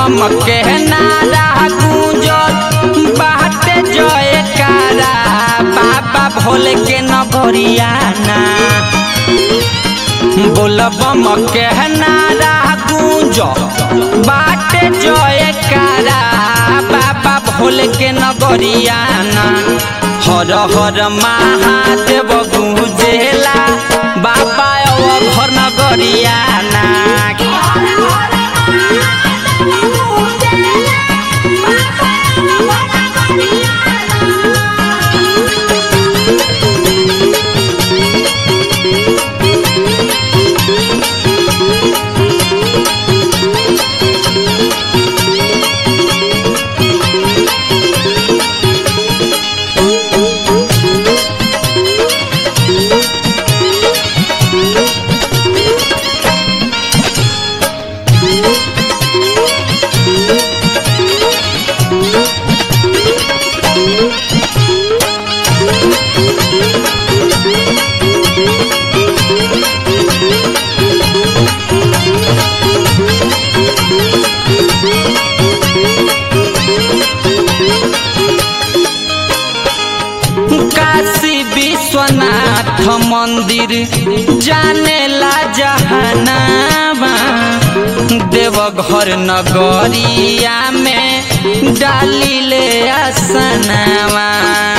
बम के नारा गूंजत बाटे जयकारा बाबा भोले के नगरियाना बोल बम के नारा गूंज बाटे जयकारा बाबा भोले के नगरियाना हर हर महादेव गूंजेला बाबा ओ घर नगरियाना काशी विश्वनाथ मंदिर जानेला जहानामा देवघर नगरिया में डाली ले आसनामा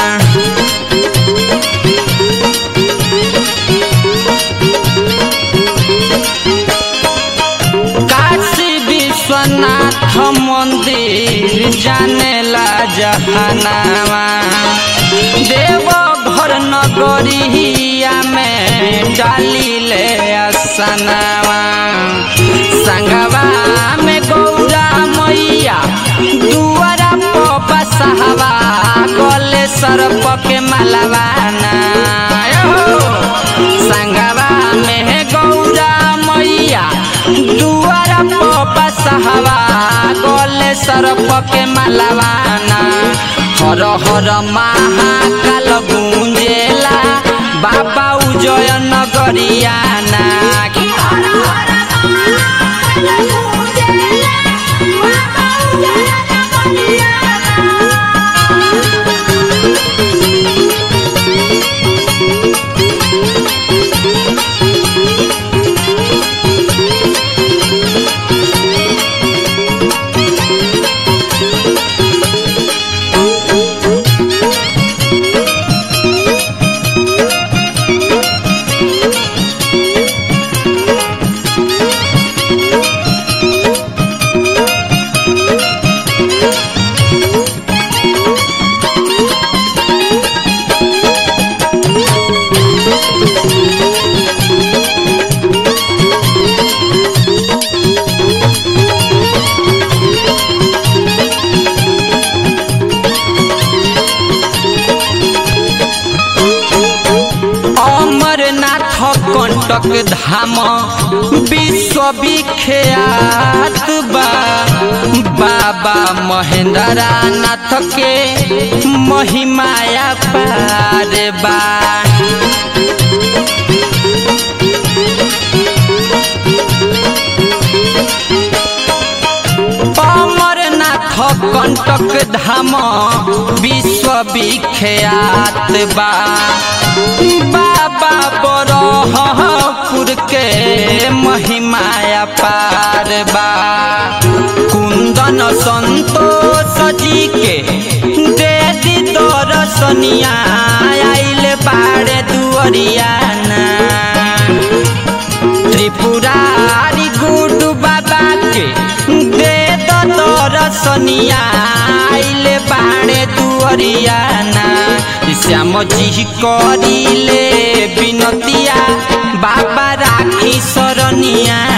काशी विश्वनाथ मंदिर जानेला जहानामा देव घर नगरिया में डाली ले असनावा संगवा में गौरा मैया दुआरा पपा सहवा गले सरप के मलवाना संगवा में गौरा मैया दुआरा पपा सहवा गले सरप के मलवाना हर हर महाकाल गुंजेला बाबा उजय नगरियाना अमरनाथ कंटक धाम विश्वविख्यात बा बाबा महेंद्रा नाथ के महिमाया पार बा अमरनाथ कंटक धाम विश्वविख्यात बा बाबा बरहपुर के महिमाया पार बा कुंदन संतोष जी के दे दी दर्शनिया आइल बाड़े दुअरियाना त्रिपुरारी गुडू बाबा के दे दो दर्शनिया आइले बाड़े दुअरियाना श्याम जी करिले बिनतिया बाबा राखी सरनिया